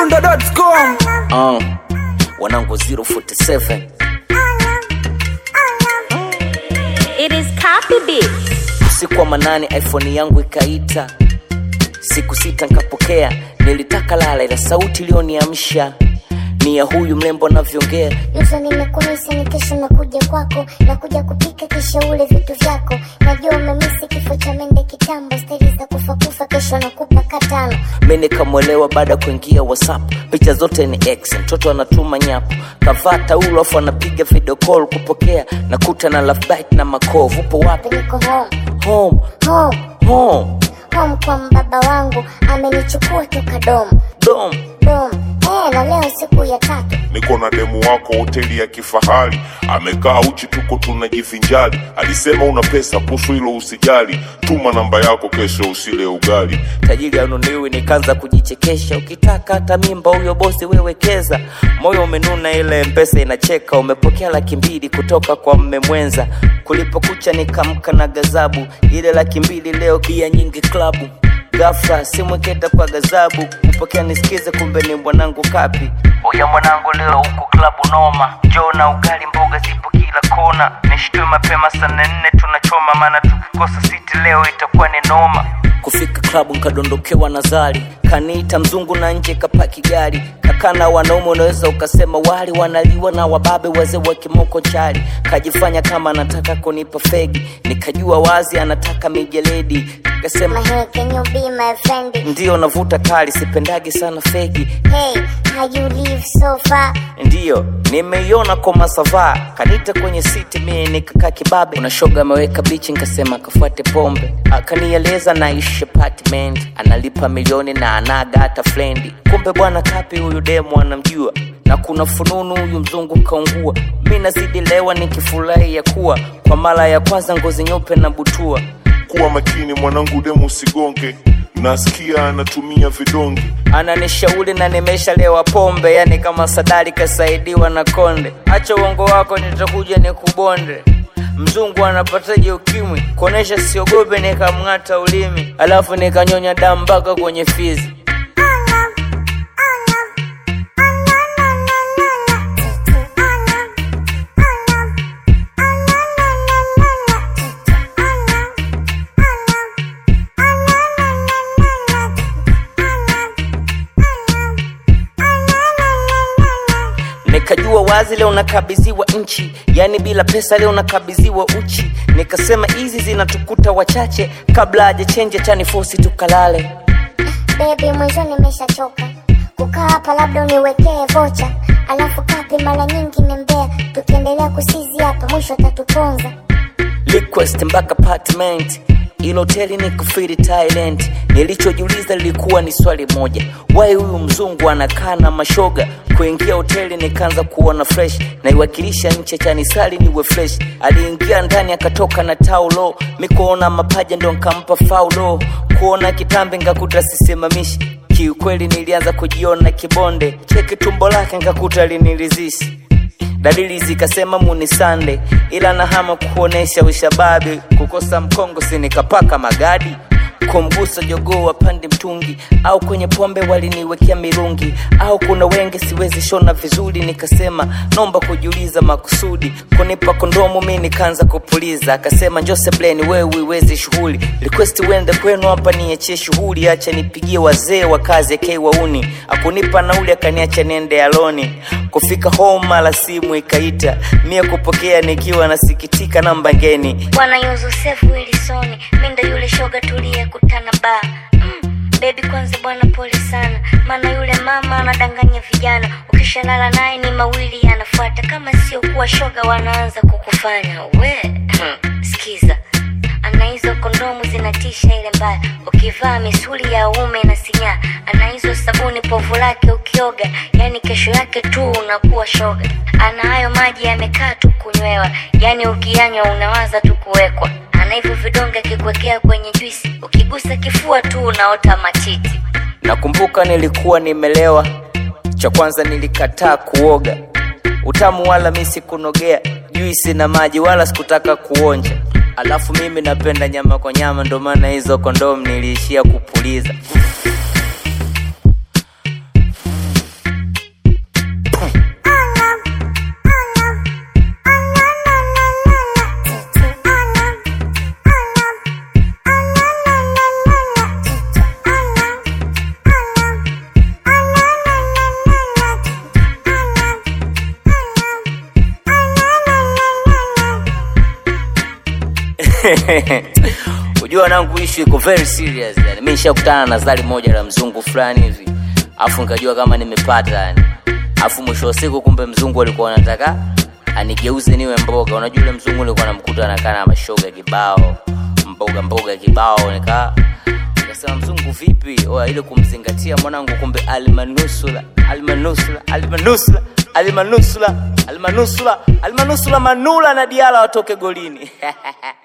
chizimidundo.com uh, wanangu 047 It is copy beat. usiku wa manane iphone yangu ikaita siku sita nkapokea nilitaka lala ila sauti iliyoniamsha ni ya huyu mlembo anavyoongea Yuzo nimekumisi ni kesho nakuja kwako nakuja kupika kisha ule vitu vyako najua umemisi kifo cha mende kitambo steli za kufa kufa kesho nakupa katano mi nikamwelewa baada ya kuingia whatsapp picha zote ni x mtoto anatuma nyapo kavaa taulo afu anapiga video call kupokea nakuta na love bite na makovu upo wapi niko home home home home home kwa mbaba wangu amenichukua toka dom dom dom eh, na leo siku ya tatu niko na demu wako hoteli ya kifahari amekaa uchi tuko tunajivinjari alisema una pesa kuhusu hilo usijali tuma namba yako kesho usile ugali tajiri anunuliwi nikaanza kujichekesha ukitaka hata mimba huyo bosi wewekeza moyo umenuna ile mpesa inacheka umepokea laki mbili kutoka kwa mme mwenza kulipokucha nikamka na gazabu ile laki mbili leo kia nyingi klabu gafra simweketa kwa gazabu kupokea nisikize kumbe ni mwanangu kapi uya mwanangu leo huku klabu noma njoo na ugali mboga zipo kila kona nishtue mapema sana nne tunachoma maana tukikosa siti leo itakuwa ni noma kufika klabu nkadondokewa na zari kaniita mzungu na nje kapaki gari kakana wanaume unaweza ukasema wali wanaliwa na wababe wazee wa kimoko chari kajifanya kama anataka kunipa fegi nikajua wazi anataka mijeledi kasema my hey, can you be my friend ndiyo navuta kali sipendagi sana fegi hey how you live so far ndiyo nimeiona kwa masavaa kanita kwenye siti mie nikakaa kibabe unashoga ameweka bichi nkasema kafuate pombe akanieleza naishi apartment analipa milioni na anaga hata flendi kumbe bwana kapi huyu demu anamjua na kuna fununu huyu mzungu kaungua mi nazidi lewa nikifurahi ya kuwa kwa mara ya kwanza ngozi nyeupe na butua kuwa makini mwanangu demu usigonge nasikia anatumia vidonge ananishauri na nimeshalewa pombe yani kama sadari kasaidiwa na konde acha uongo wako nitakuja nikubonde mzungu anapataje ukimwi kuonesha siogope nikamng'ata ulimi alafu nikanyonya damu mpaka kwenye fizi nikajua wazi leo nakabidhiwa nchi yani bila pesa leo nakabidhiwa uchi nikasema hizi zinatukuta wachache kabla hajachenja chanifosi tukalale Baby mwisho nimeshachoka kukaa hapa, labda uniwekee vocha, alafu kapi mara nyingi ni mbea, tukiendelea kusizi hapa mwisho atatuponza. request mpaka apartment ilo hoteli ni kufiri Thailand. Nilichojiuliza lilikuwa ni swali moja, why huyu mzungu anakaa na mashoga? Kuingia hoteli nikaanza kuona fresh, naiwakilisha nchi chanisali niwe fresh. Aliingia ndani akatoka na taulo, mikuona mapaja ndo nkampa faulo, kuona kitambi ngakuta sisimamishi Kiukweli nilianza kujiona kibonde, cheki tumbo lake ngakuta linilizishi dalili zikasema muni sande ila nahama kuonesha ushababi kukosa mkongo sinikapaka magadi kumgusa jogoo wapande mtungi au kwenye pombe waliniwekea mirungi au kuna wenge siwezi shona vizuri nikasema nomba kujiuliza makusudi kunipa kondomu mi nikaanza kupuliza akasema njose bleni wewe uiwezi shughuli request uende kwenu hapa niachie shughuli acha nipigie wazee wa kazi akei wauni akunipa nauli akaniacha niende aloni kufika home mala simu ikaita mie kupokea nikiwa nasikitika namba ngeni Bwana Yusufu Wilsoni, mi ndo yule shoga tuliyekutana ba mm, bebi kwanza bwana pole sana, maana yule mama anadanganya vijana, ukishalala naye ni mawili yanafuata, kama sio kuwa shoga wanaanza kukufanya we sikiza ana hizo kondomu zinatisha ile mbaya, ukivaa misuli ya uume na sinyaa. Ana hizo sabuni povu lake ukioga, yani kesho yake tu unakuwa shoga. Ana hayo maji yamekaa tu kunywewa, yani ukiyanywa unawaza tu kuwekwa. Ana hivyo vidonge akikuwekea kwenye juisi, ukigusa kifua tu unaota matiti. nakumbuka nilikuwa nimelewa cha kwanza nilikataa kuoga utamu wala mi sikunogea juisi na maji wala sikutaka kuonja alafu mimi napenda nyama kwa nyama ndo maana hizo kondomu niliishia kupuliza Unajua wanangu, issue iko very serious yani. Mimi nishakutana na zali moja la mzungu fulani hivi, afu nikajua kama nimepata yani, afu mwisho wa siku kumbe mzungu alikuwa anataka anigeuze niwe mboga. Unajua yule mzungu nilikuwa namkuta anakaa na mashoga kibao, mboga mboga kibao, nika nikasema mzungu vipi? Oya, ile kumzingatia mwanangu, kumbe almanusula almanusula almanusula almanusula almanusula almanusula manula na diala watoke golini